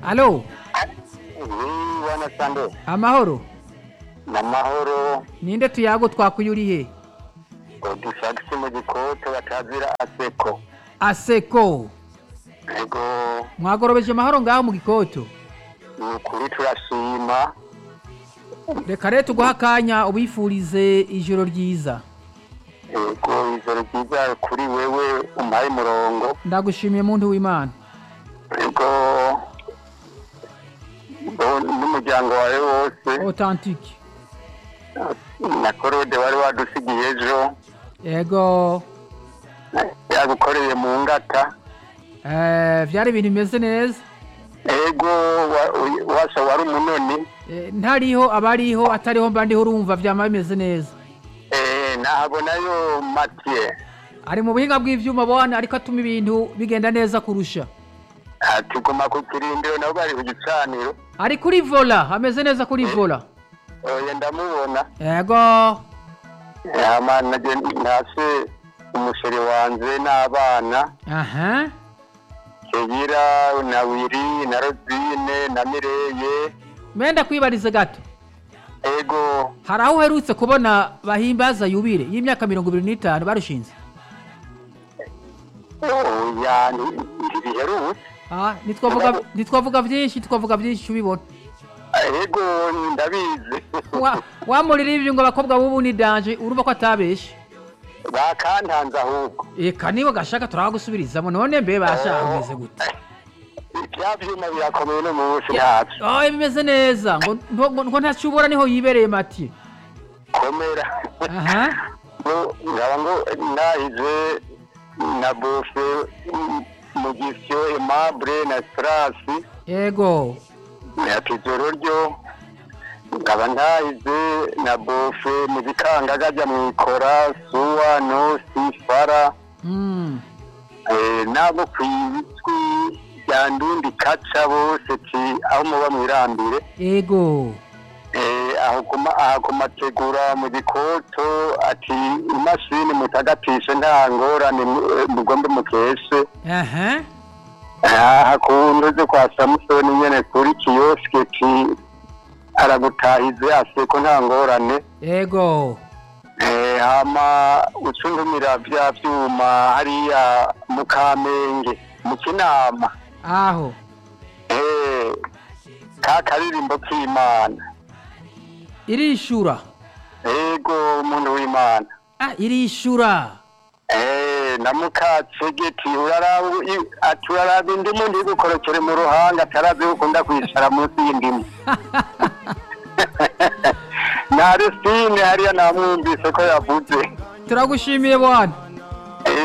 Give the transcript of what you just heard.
alo bwana sande amahoro ni amahoro ninde tuyago twakuye uri he udusagisi mu gikoto batazira aseko aseko ego mwagorobeje amahoro ngaho mu gikoto ni ukuri turashima reka rero tuguha akanya ubifurize ijoro ryiza ego ijoro ryiza kuri wewe umpaye umurongo ndagushimiye muntu w'imana ego bo- n'umuryango wawe wose authentique na korode wari wadusigiye ejo yego yagukoreye mu ngata eh, vyari ibintu bimeze neza ego wa- uy- washa wari umunoni Eh, ntariho abariho atariho mba ndiho urumva vyama bimeze neza Eh, nahabonayo matiye ari mu buhinga bw'ivyuma bwana ariko atuma ibintu bigenda neza kurusha tuguma ku kirindiro nabwo ari ku gicaniro ari kuri vola ameze neza kuri vola oya ndamubona yego yama ntase umusheri wanje n'abana aha keyira na wiri na rozine na mireye menda kwibarize gato ego hari aho uherutse kubona bahimbaza yubire y'imyaka mirongo ibiri n'itanu barushinze oya ntibiherutse Ah, ntitwavuga ntitwavuga byinshi twavuga byinshi ubibona ego ndabizi Wa- wamurira ibyo ngo abakobwa b'ubu ni danje urumva ko atabeshe bakantanze ahubwo eka niba gashaka turagusubirizamo none mbe bashaka umeze gute bya byuma birakomeye no munsi ntabyo oh bimeze neza ngo ngo- ngo- ngo ntacyo ubura niho yibereye mati komera aha ngo nkaba ngo nahize na bofe mu gisyo emabure na strasi yego ati ijoro ryo nkaba ntahize na bofe mu bikangaga ajya mu ikora suwa nosi fara Mm. eh, n'abo ku ijwi rya ndundi kaca bose ti aho muba mwirambire yego Eh, aho kuma- aha ku mategura mu gikoto ati imashini mutagatishe nta ngorane mu- eh, mugombe mukeshe aha aha ku ndoze kwa samusoni nyene kuri kiyosike ti aragutahize aseko nta ngorane yego Eh, hama ucundumira vya vyuma hariya mu kamenge mu kinama aho Eh, ka karirimbo k'imana irishura ego umuntu w'imana ah irishura Eh, na mukacegeti uraraba i- ati uraraba indimu ntigukorokere mu ruhanga atarazi ukunda kwicara munsi y'indimu na Aristine hariya namwumvise ko yavuze turagushimiye bwana